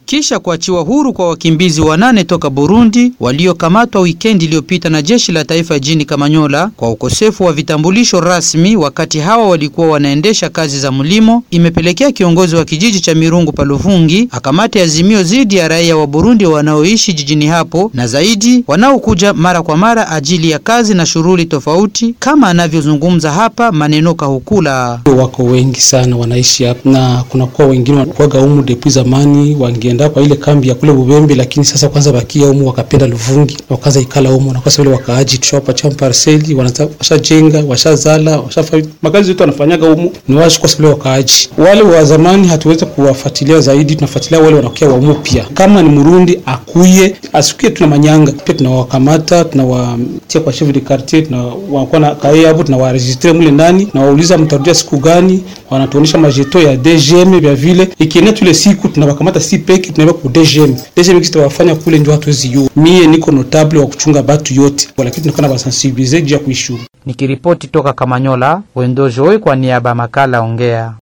kisha kuachiwa huru kwa wakimbizi wanane toka Burundi waliokamatwa wikendi iliyopita na jeshi la taifa jini Kamanyola kwa ukosefu wa vitambulisho rasmi wakati hawa walikuwa wanaendesha kazi za mlimo, imepelekea kiongozi wa kijiji cha Mirungu Paluvungi akamate azimio dhidi ya raia wa Burundi wanaoishi jijini hapo na zaidi wanaokuja mara kwa mara ajili ya kazi na shughuli tofauti, kama anavyozungumza hapa Maneno Kahukula. Wako wengi sana wanaishi hapa na kunakuwa wengine wakuwaga humu depuis zamani, wangeenda kwa ile kambi ya kule Bubembe, lakini sasa kwanza bakia humu wakapenda Luvungi wakaanza ikala humu na kwa sababu wakaaji tushawapa parseli, washajenga washazala, washafa makazi yote wanafanyaga humu ni washi kwa sababu wakaaji. Wale wa zamani hatuwezi kuwafuatilia zaidi, tunafuatilia wale wanakuwa wa mpya. Kama ni Murundi akuye asikie, tuna manyanga pia tunawakamata, tunawatia kwa chef de quartier, tunawakuwa na kae hapo, tunawaregistre mule ndani, na wauliza mtarudia siku gani, wanatuonesha majeto ya DGM vya vile, ikienea tule siku tunawakamata si peke, tunaweka ku DGM. DGM kitawafanya kule ndio hatuwezi yua. Mie niko notable wa kuchunga batu yote, lakini tunakuwa na basensibilize juu ya kuishu. Nikiripoti toka Kamanyola, Wendo Joy kwa niaba makala Ongea.